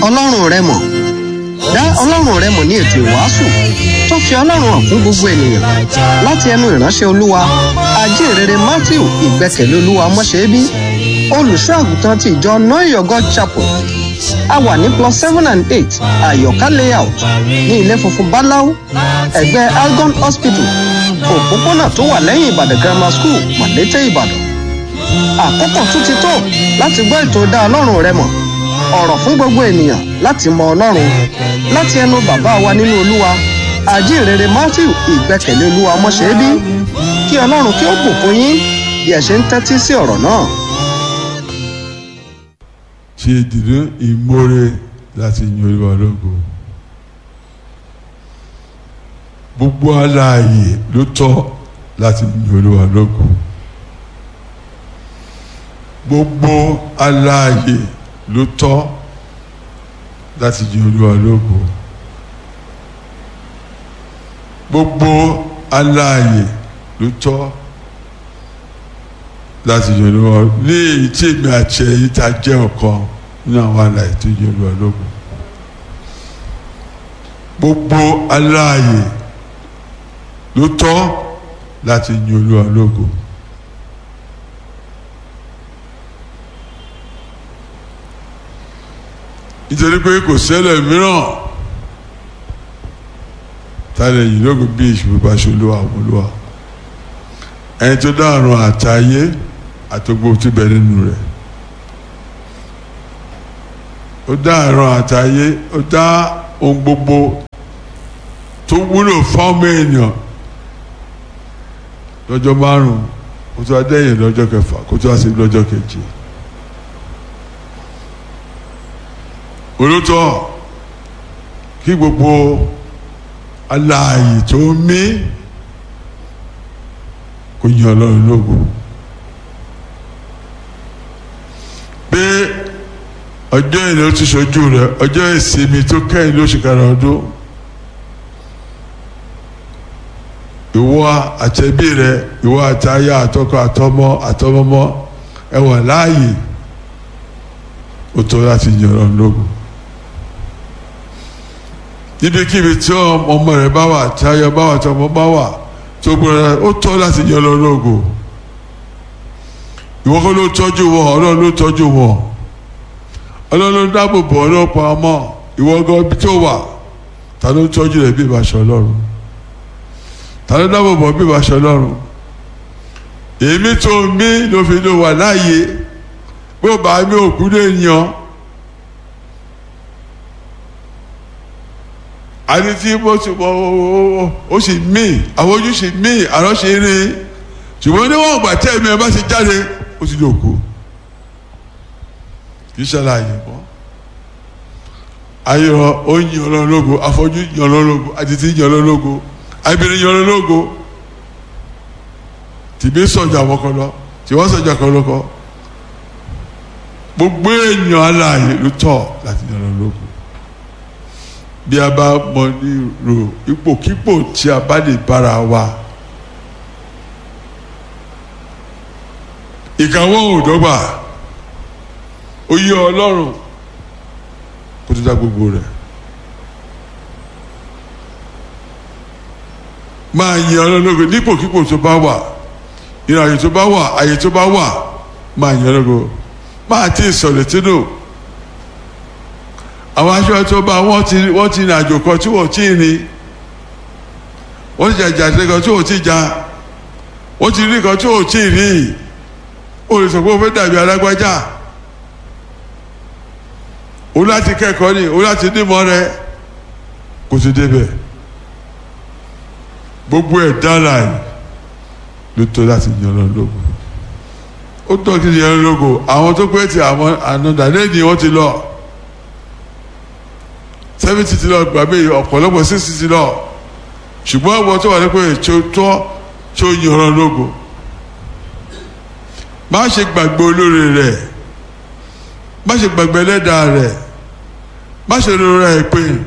ọlọ́run rẹ mọ̀ dá ọlọ́run rẹ mọ̀ ní ètò ìwàásù tó fi ọlọ́run hàn fún gbogbo ènìyàn láti ẹnu ìránṣẹ́ olúwa ajínrere matthew ìgbẹ́kẹ̀lé olúwa ọmọṣẹ́bí olùṣọ́ àgùntàn ti ìjọ noyo god chapel a wà ní plus seven and eight àyọ̀ká layout ní ilé funfun báláú ẹ̀gbẹ́ algon hospital òpópónà tó wà lẹ́yìn ìbàdàn grammar school màlété ìbàdàn àkókò tún ti tó láti gbọ́ ètò dá ọlọ́run rẹ mọ̀ ọ̀rọ̀ fún gbogbo ènìyàn láti mọ ọlọ́run láti ẹnu bàbá wa nínú olúwa àjíǹrere matthew ìgbẹ́kẹ̀lé olúwa ọmọṣẹ́bí kí ọlọ́run kí ó bùkún yín bí ẹ ṣe ń tẹ́tí sí ọ̀rọ̀ náà. ṣe ìdìrí ìmóre láti yin olúwa lógo gbogbo aláàyè ló tọ́ láti yin olúwa lógo gbogbo aláàyè ló tọ́ láti yin olúwa lógo gbogbo aláàyè ló tọ́ láti yin olúwa ní èyí tí èmi àti ẹ̀yin ta jẹ́ ọ̀kan nínú àwọn aláàyè tó yin olúwa lógo gbogbo aláàyè ló tọ́ láti yin olúwa lógo. nítorí pé kò sẹ́lẹ̀ mìíràn tálẹ̀ yìí lógo bí ìṣubú bá ṣolúwa olúwa ẹni tó dá àrùn àtayé àtògbò tó bẹ nínú rẹ̀ ó dá àrùn àtayé ó dá ohun gbogbo tó wúlò fọ́ọ̀mù èèyàn lọ́jọ́ márùn-ún kó tó adẹ́yìn lọ́jọ́ kẹfà kó tó àṣẹ lọ́jọ́ keje. olótọ́ kí gbogbo aláàyè tó mí kò yan ọlọ́run lógo pé ọjọ́ ìlú ó ti ṣojú rẹ ọjọ́ ìsinmi tó kẹ́yìn lóṣù karùn-ún ọdún ìwọ àtẹ̀bí rẹ ìwọ àtayá àtọkọ àtọmọ àtọmọmọ ẹ wà láàyè ó tó láti yan ọlọ́run lógo níbikíbi tí ọmọ rẹ bá wà tí ayọ̀ bá wà tí ọmọ bá wà tó gbọ́dọ̀ ó tọ́ láti yan lọ lógo ìwọ kọ́ ló tọ́jú wọn ọlọ́run ló tọ́jú wọn ọlọ́run ló dáàbò bò ọlọ́run pa ọmọ ìwọ gan ibi tó wà ta ló tọ́jú rẹ bí ìbáṣọ ọlọ́run ta ló dáàbò bò bí ìbáṣọ ọlọ́run èmi tó mí ló fi ló wà láàyè bó bá mi òkú lè yan. àti tí mo ti mọ ó sì mí àwọn ojú sì mí àrọ́ ṣe rí ṣùgbọ́n níwọ̀n ìgbà tí ẹ̀mí ẹ̀ bá ṣe jáde ó ti lò kú kì í ṣàlàyé mọ́ ayọ̀ ó yin ọlọ́run lógo afọ́jú yin ọlọ́run lógo àtìtì yin ọlọ́run lógo abìnrin yin ọlọ́run lógo tìbí sọ̀jà wọ́kọ lọ tí wọ́n sọ̀jà kan lọ́kọ gbogbo èèyàn aláàyè ló tọ̀ láti yin ọlọ́run lógo bí a bá mọ ní ro ipòkípò tí a bá lè bára wa ìkàwọ́ òdọ́gba ó yẹ ọlọ́run kó tó dá gbogbo rẹ̀ máa yin ọlọ́run lógo nípòkípò tó bá wà ìrìn àyè tó bá wà àyè tó bá wà máa yin ọlọ́run lógo máa tí ì sọ̀rọ̀ tínú àwọn aṣọ tó bá wọ́n ti wọ́n ti rìn àjò kan tí wọ́n ti rìn wọ́n ti jàjà sí kan tí wọ́n ti jà wọ́n ti rí kan tí wọ́n ti rí o lè sọ pé o fẹ́ dàbí alágbájá o láti kẹ́kọ̀ọ́ ni o láti nímọ̀ rẹ kò sí débẹ̀ gbogbo ẹ̀ dára ẹ̀ ló tó láti yan lọ lógo ó tọ́ kí ni yan lógo àwọn tó pẹ́ ti àwọn ànádà lẹ́yìn wọ́n ti lọ seventy ti lọ gbàgbé ọ̀pọ̀lọpọ̀ sixty ti lọ ṣùgbọ́n àwọn tó wà ní pé tó tọ́ tó yànrán lógo má ṣe gbàgbé olóore rẹ̀ má ṣe gbàgbé ẹlẹ́dàá rẹ̀ má ṣe rọra ẹ̀ pé